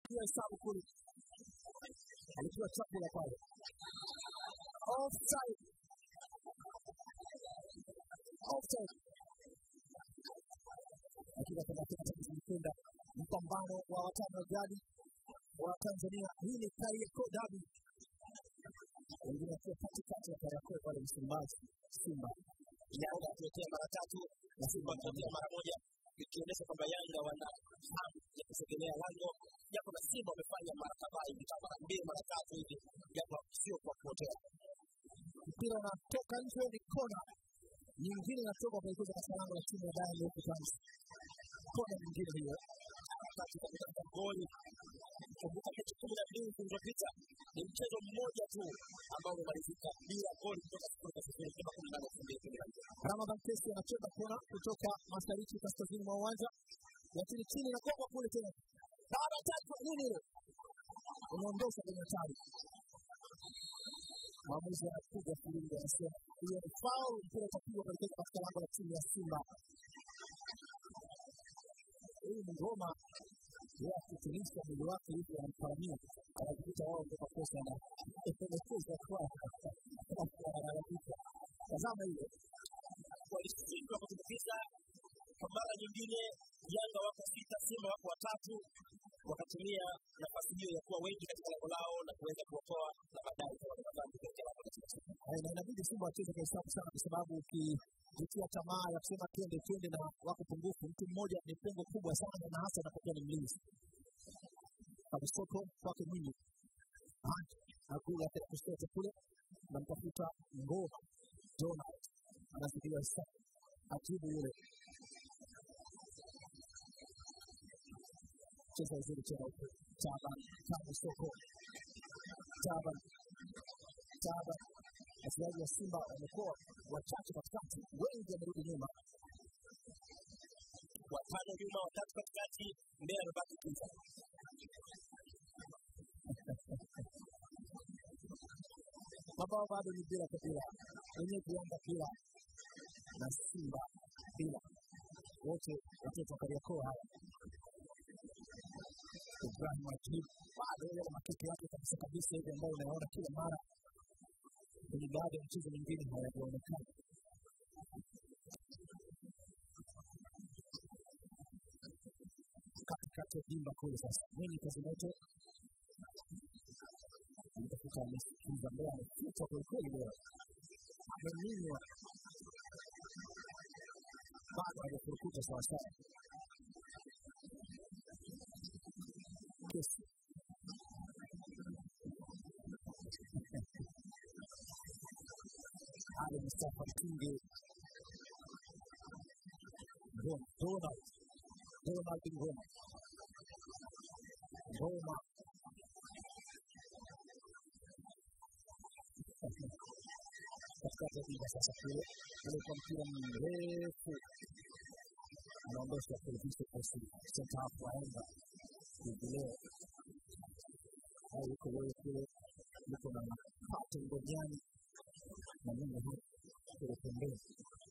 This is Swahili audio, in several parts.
anapiga hesabu kule, alikuwa chakula pale, offside, offside. Dakika thelathini na tatu zimekwenda mpambano wa watano wa jadi wa Tanzania. Hii ni Kariakoo Derby, wengine wakiwa katikati ya Kariakoo pale Msimbazi, Simba Yanga akiletea mara tatu na Simba akiletea mara moja, ikionyesha kwamba Yanga wana hamu ya kusogelea lango, japo na Simba wamefanya mara kadhaa hivi, kama mara mbili mara tatu hivi, japo sio kwa kupotea. mpira unatoka nje, ni kona nyingine inatoka kuelekeza katika lango la timu ya Young Africans. Kona nyingine hiyo wakati wa kutafuta goli. Kumbuka mechi kumi na mbili zilizopita ni mchezo mmoja tu ambao umemalizika bila goli kutoka sifuri kwa sifuri toka kumi na nane elfu mbili kumi na nne. Ramadhan Kesi anacheza kona kutoka mashariki kaskazini mwa uwanja, lakini chini inakokwa kule tena, baada ya tatu nini ile unaondosha kwenye hatari. Mwamuzi anapiga filimbi, anasema hiyo ni foul, mpira utapigwa kuelekeza katika lango la timu ya Simba. Huyu ni ngoma yeye akitilisha mwili wake hivi anamparamia, anajikuta wao ndio makosa na elekeza kwao, analalamika. Tazama hiyo walishindwa kutumbukiza kwa mara nyingine. Yanga wako sita, Simba wako watatu, wakatumia nafasi hiyo ya kuwa wengi katika lango lao na kuweza kuokoa na baadaye kuwa na madhambi katika lango la timu ya Simba. Eh, na inabidi Simba wacheze kwa hesabu sana, kwa sababu ukijitia tamaa ya kusema twende twende na wako pungufu, mtu mmoja ni pengo kubwa sana, na hasa anapokuwa ni mlinzi. Kabisoko kwake Mwinyi akula katika kushoto kule, namtafuta Ngoma Donald anazidiwa sana, ajibu yule cheza vizuri tena huko Taban Tabu Soko Taban Taban wachezaji wa Simba wamekuwa wachache katikati, wengi wamerudi nyuma. Watano nyuma, watatu katikati, mbele amebaki kiza. Mabao bado ni bila kwa bila, wenyeji Yanga bila na Simba bila, wote watoto wa Kariakoo haya. Ibrahim Ajib bado yale makeke yake kabisa kabisa hivi ambayo unaona kila mara kwenye baadhi ya mchezo mingine hayajaonekana. Katikati ya dimba kule sasa, mwenye kazi moto mtafuta amesikiza mbele, amefuta kwelikweli leo, ameminywa bado hajafurukuta sawasawa. Kesi Ali Mustafa Mtunge Ngoma Donald Donald Ngoma Ngoma katikati ya dimba sasa kule kule kwa mpira mrefu anaondosha television posi senta hapo aenda kuvileo au yuko wewe kule yuko na pato ngojani na mungu huu kule pembeni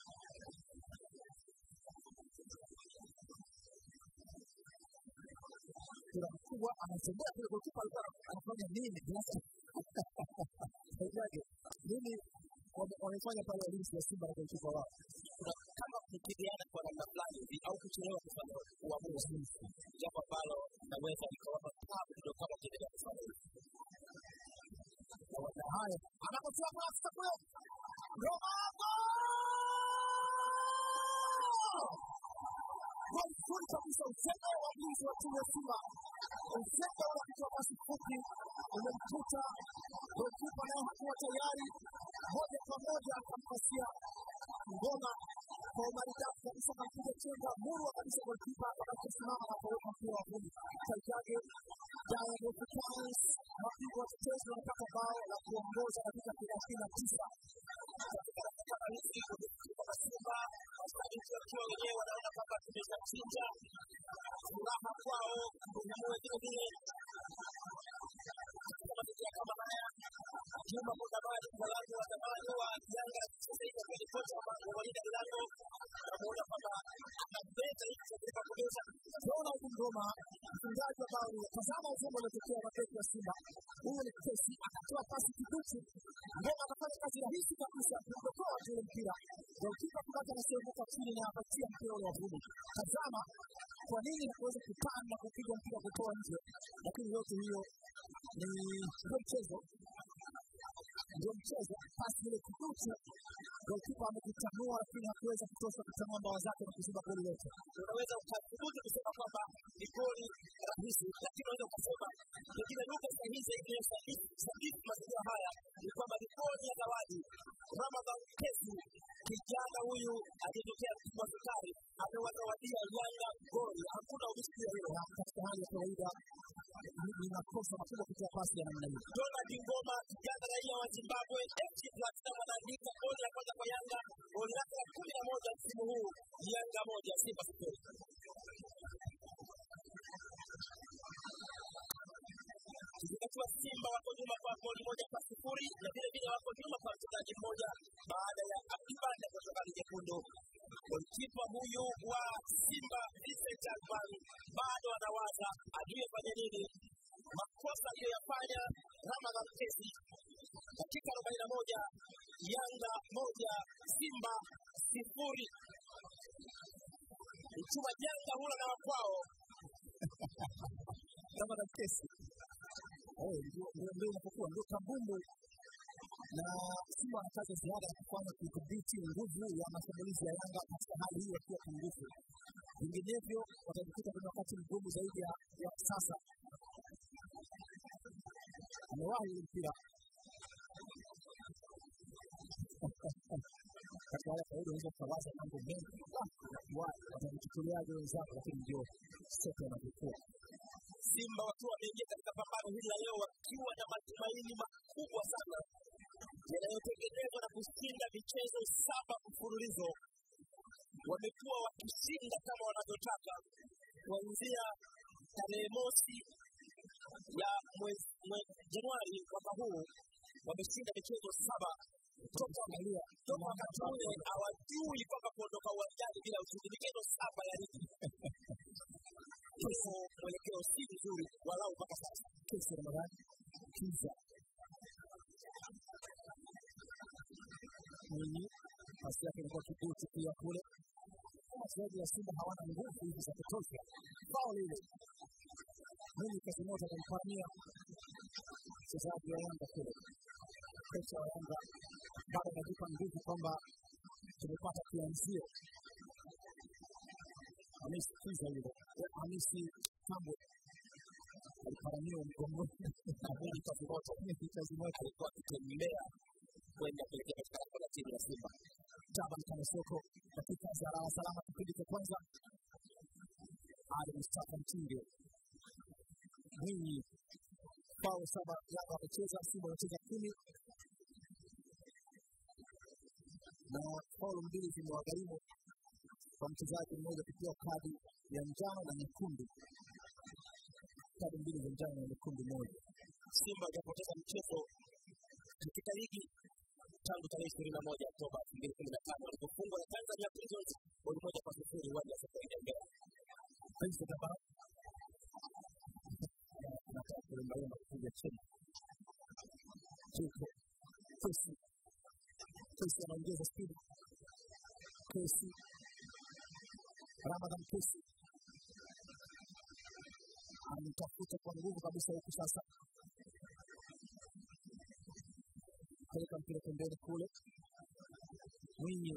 mpira mkubwa anatembea kule gokipa alikuwa anafanya nini Saujaje, nini wame- wamefanya pale walinzi wa Simba na gokipa wao Kuna kama kupigana kwa namna fulani hivi au kuchelewa kufanya uamuzi, jambo ambalo naweza nikawapa tabu kidogo kama ukiendelea kufanya hivi. Kawaida haya anapotoa pasi kule Romago goli zuri kabisa, useme wa mlinzi wa timu ya Simba, useme ule kutoa pasi fupi umemkuta golikipa, naye hakuwa tayari, moja kwa moja akampasia ngoma kwa umaridadi kabisa, kapiga chenga murwa kabisa, golikipa akabaki kusimama na kuweka mpira wa vumbi. Taikage Young Africans mabingwa watetezi wanapata bao la kuongoza katika thelathini na tisa katika dakika halisi kwa Simba, mashabiki wakiwa wenyewe wanaona kwamba tumeshachinja furaha kwao, tunamoe vile vile katika mazingira kama haya. Juma Mudabadi, mtaalamu wa zamani wa Yanga, sasa hivi akiwa ni kocha wa Wydad Milanno, anamuona kwamba anabeba hiki katika kuongeza Ronald Ngoma mfungaji wa bao. Tazama uzuri mchezo uliotokea na beki wa Simba. Huyu ni Kesi, akatoa pasi kiduchu, Ngoma akafanya kazi rahisi kabisa kuokoa tu ule mpira. Golikipa kubaki anaserebuka chini na apatia mpira ule wa vumbi. Tazama kwa nini hakuweza kupanda kupiga mpira kutoa nje, lakini yote hiyo ni ndio mchezo ndio mchezo. Pasi ile kiduchu, golikipa amekitanua, lakini hakuweza kutosha kutanua mbawa zake na kuziba goli lote. unaweza ukathubutu kusema kwamba ni goli rahisi, lakini unaweza ukasema pengine lugha sahihi zaidi ya sadifu mazingira haya ni kwamba ni goli ya zawadi. Ramadhan Kesi, kijana huyu aliyetokea Mtibwa Sukari, amewazawadia Yanga goli. Hakuna ubishia hilo. Na katika hali ya kawaida ni- ni makosa makubwa kutoa pasi ya namna hiyo. Donald Ngoma, kijana raia wa Zimbabwe, FC Platinum anaandika goli la kwanza kwa Yanga, goli lake la kumi na moja msimu huu, Yanga moja Simba sifuri. Ikizingatiwa Simba wako nyuma kwa goli moja kwa sifuri na vile vile wako nyuma kwa mchezaji mmoja baada ya akibanda kutoka ligi nyekundu. Golikipa huyu wa Simba Vincent Alban bado anawaza ajue fanye nini. Makosa aliyoyafanya Ramadhan Kesi dakika arobaini na moja Yanga moja Simba sifuri. Mchuma janga hula na wakwao kama na kesi Eh, ndio- ndio ndio inapokuwa ndio kabumbu na Simba wana kazi ya ziada ya kufanya kudhibiti nguvu ya mashambulizi ya Yanga katika hali hii wakiwa pungufu. Vinginevyo watajikuta kwenye wakati mgumu zaidi ya, ya sasa. Amewahi ule mpira katika hali ya kawaida unaweza ukawaza mambo mengi Ah, wa- watajichukuliaje wenzako, lakini ndio sote wanavyokuwa Simba wakiwa wameingia katika pambano hili la leo wakiwa na matumaini makubwa sana yanayotengenezwa na kushinda michezo saba mfululizo. Wamekuwa wakishinda kama wanavyotaka kuanzia tarehe mosi ya mwezi mwe- Januari mwaka huu wameshinda michezo saba toka angalia toka wakati ule hawajui kwamba kuondoka uwanjani bila ushindi. Michezo saba ya ligi hivyo mwelekeo si mzuri walau mpaka sasa. kesi Ramadhani Kiza Mwinyi pasi yake ilikuwa kibuti pia kule. Wachezaji wa Simba hawana nguvu hizi za kutosha. Bao lile Mwinyi kazi moja akampania mchezaji wa Yanga kule. Kocha wa Yanga bado anajipa nguvu kwamba tumepata kianzio. Hamisi Kiza yule Hamisi Tambwe aliparamiwa mgongoni Kabuli kazi moto kazi moja alikuwa akitembea kwenda kuelekea katika lango la timu ya Simba. Taban Kanesoko dakika za lala salama kipindi cha kwanza. Ali Mustafa Mtinde Mwinyi bao saba Yanga wamecheza, Simba wamecheza kumi na paulo mbili zimewagharimu kwa mchezaji mmoja kupewa kadi ya njano na nyekundu, kadi mbili za njano na nyekundu moja. Simba hajapoteza mchezo katika ligi tangu tarehe ishirini na moja Oktoba elfu mbili kumi na tano walipofungwa na Tanzania Prisons goli moja kwa sifuri uwanja wa Sokoine Mbeya. Prince Daba anataka kulembalemba kupiga chini Tuko Kesi Kesi anaongeza spidi Kesi Ramadhan Kesi anatafuta kwa nguvu kabisa huku sasa peleka mpira pembeni kule Mwinyi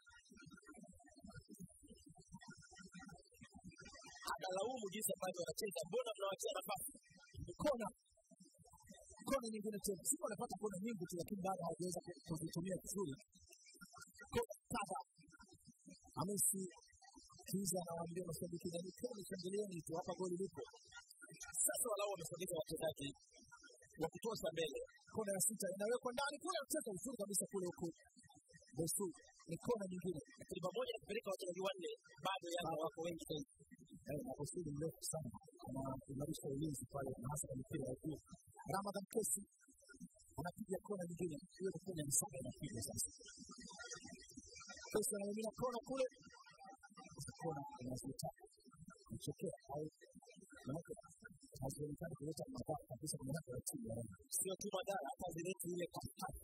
Analaumu jinsi ambavyo wanacheza, mbona tunawachia nafasi? kona kona nyingine tena. Simba wanapata kona nyingi tu, lakini bado hawajaweza ku- kuzitumia vizuri. Kona kadha Hamisi Kiza anawaambia mashabiki nyanyukeni, shangilieni tu, hapa goli lipo. Sasa walau wamesogeza wachezaji wa kutosha mbele. Kona ya sita inawekwa ndani kule, mchezo mzuri kabisa kule huku Bosu ni kona nyingine Lakini pamoja na kupeleka wachezaji wanne, bado Yanga wako wengi zaidi. eh, na Bosu ni mrefu sana, anaimarisha ulinzi pale na hasa kwa mipira ya juu. Ramadhan Kesi anapiga kona nyingine, hiyo ni kona ya saba inapiga sasa. Kesi anamimina kona kule, Hizi kona inazita kuchokea au manake hazionekani kuleta madhara kabisa kwenye hata ya timu ya Yanga. sio tu madhara hata zileti ile katikati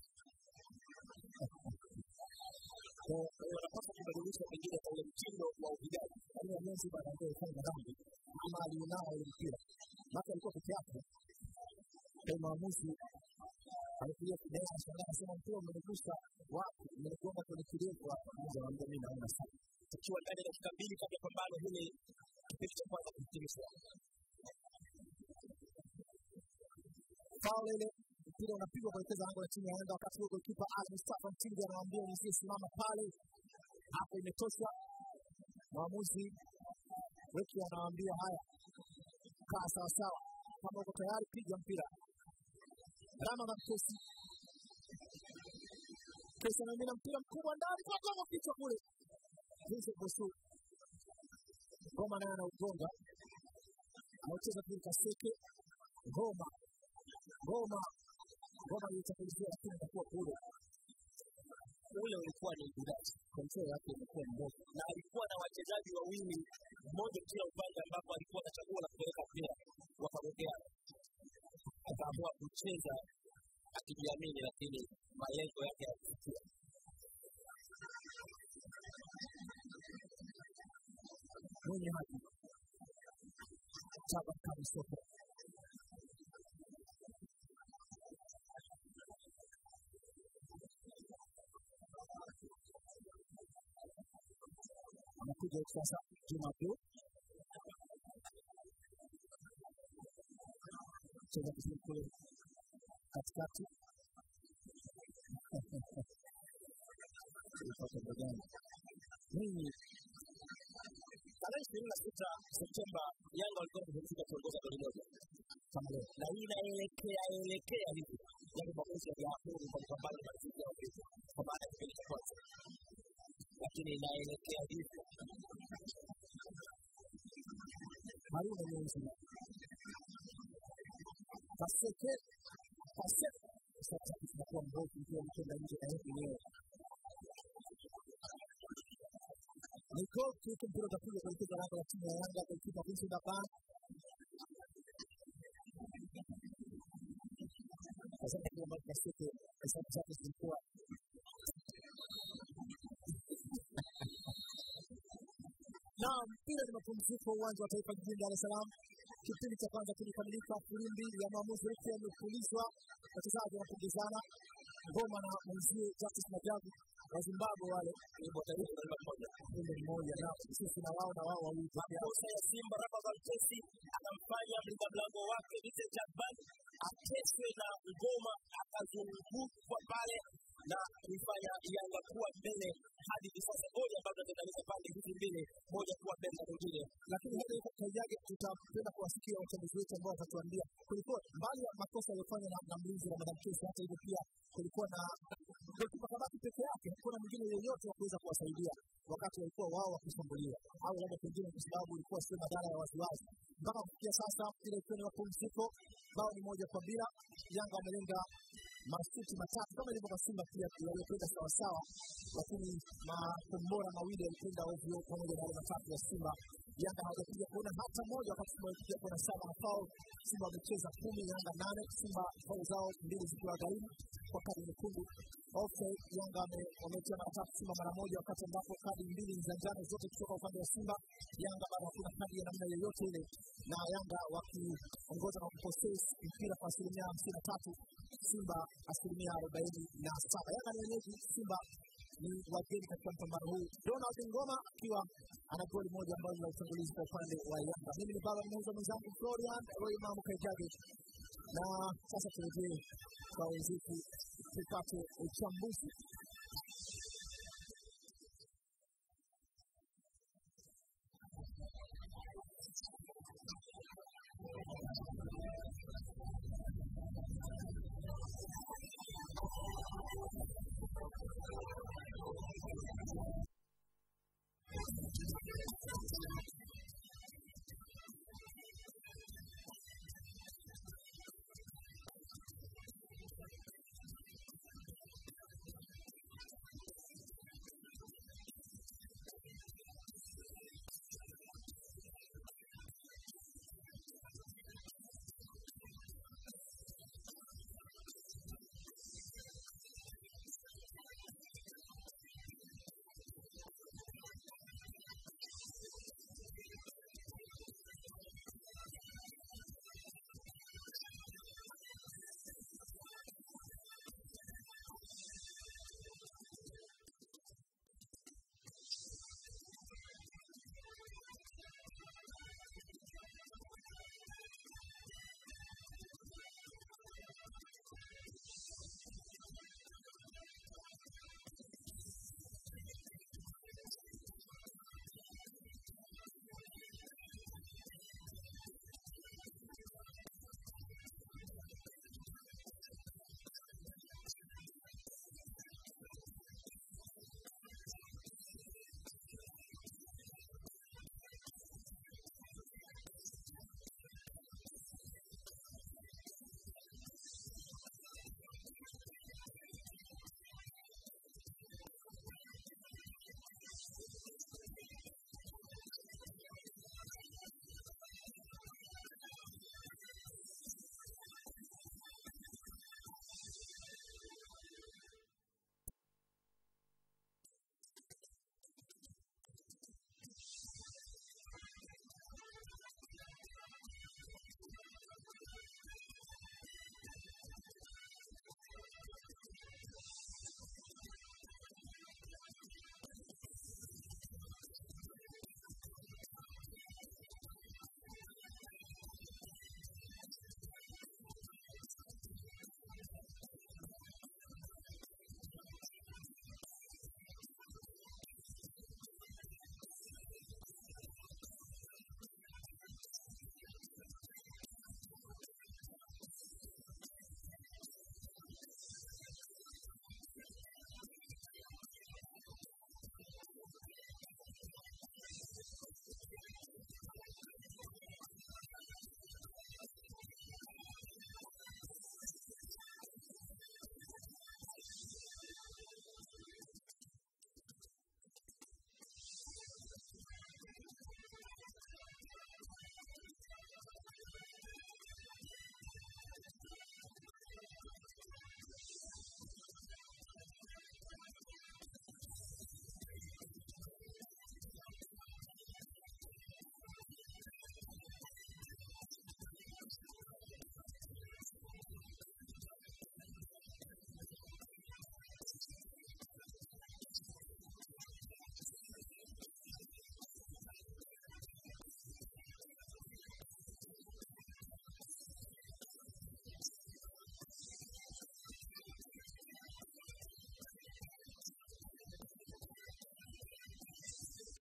Kwa kwa hiyo wanapaswa kubadilisha pengine kwa ule mtindo wa upigaji hiyo Nyonzi baada ya kufanya dhambi ama alionao ile mpira. Maka alikuwa peke yake. Kwa maamuzi alikuja kidai anashangaa anasema mpira umenigusa wapi? Umenigonga kwenye kidevu hapa. Mmoja anamwambia mimi naona sana. tukiwa ndani ya dakika mbili kabla ya pambano hili kipindi cha kwanza kuhitimishwa Faul ile mpira unapigwa kuelekeza lango la timu ya Yanga wakati huo golikipa Ali Mustafa Mtindi anamwambia mwenzie simama pale. Hapo imetosha. Mwamuzi Weki anawaambia haya, kaa sawa sawa, kama uko tayari piga mpira. Rama na Mkesi Kesi anamina mpira mkubwa ndani kwa goma kichwa kule. Vincent Bosu Goma naye anaugonga, anaucheza kule Kaseke Goma Goma Goma ilitakilizia lakini itakuwa kule. ule ulikuwa ni upigaji Kontrol yake imekuwa mbovu. na alikuwa na wachezaji wawili mmoja kila upande ambapo alikuwa na chaguo la kupeleka mpira wakagongea akaamua kucheza akijiamini lakini malengo yake yakufikia mwenye haki Chapa Kamisoko anakuja hivi sasa Juma Abdul cheza vizuri kule katikati Ilipata mbegani. Mwinyi tarehe ishirini na sita Septemba Yanga walikuwa wamepumzika kuongoza goli moja kama leo na hii inaelekea elekea hivi yale maamuzi ya Jafuri kwa kupambana na mziki wa Afrika kwa maana ya kipindi cha kwanza, lakini inaelekea hivi Haruna Nyonzi Kaseke Kaseke sasa tunakuwa mbovu ikiwa mkwenda nje na hivi leo ni goal kick mpira utakuja kuelekeza lango la timu ya Yanga golikipa Vincent Aban Kaseke kile ambacho Kaseke hesabu zake zilikuwa na mpira ni mapumziko uwanja wa taifa jijini Dar es Salaam. Kipindi cha kwanza kilikamilika, filimbi ya maamuzi ikiwa imepulizwa, wachezaji wanapongezana, ngoma na mwenzie Justice Majabu wa Zimbabwe wale wimbo wa taifa namba moja kumbe mmoja na sisi na wao na wao wawili peke yao. makosa ya Simba Rafa Valtesi akamfanya mlinda mlango wake Vincent Jabban ateswe na ngoma, akazungukwa pale na kuifanya Yanga kuwa mbele hadi hivi sasa, goli ambazo zinatenganisha pande hizi mbili, moja kuwa mbele na mwingine. Lakini hata hivyo Kaijage, tutapenda kuwasikia wachambuzi wetu ambao watatuambia kulikuwa mbali ya makosa yaliyofanywa na, na mlinzi Ramadhan Kesi, hata hivyo pia kulikuwa na golikipa Kabati peke yake, hakuna mwingine yeyote wa kuweza kuwasaidia wakati walikuwa wao wakishambuliwa, au labda pengine kwa sababu ilikuwa sio madhara ya waziwazi. Mpaka kufikia sasa ile ikiwa ni mapumziko, bao ni moja kwa bila. Yanga wamelenga masuti matatu kama ilivyo kwa Simba pia yaliyokwenda sawasawa, lakini makombora mawili yalikwenda ovyo pamoja na yale matatu ya Simba. Yanga hawajapiga kuona hata moja, wakati Simba wamepiga kuona saba na fao. Simba wamecheza kumi, Yanga nane. Simba fao zao mbili zikiwa gharimu kwa kadi nyekundu. Offside, Yanga wame- wametia mara tatu, Simba mara moja, wakati ambapo kadi mbili ni za njano zote kutoka upande wa Simba. Yanga bado hakuna kadi ya namna yoyote ile, na Yanga wakiongoza na kupossess mpira kwa asilimia hamsini na tatu Simba asilimia arobaini na saba. Yanga ni wenyeji, Simba ni wageni katika mpambano huu. Donald Ngoma akiwa ana goli moja ambalo ni la utangulizi kwa upande wa Yanga. Mimi ni baba mmoja mwenzangu Florian Roy Mamu Kaijage, na sasa turejee kwa wenzetu tupate uchambuzi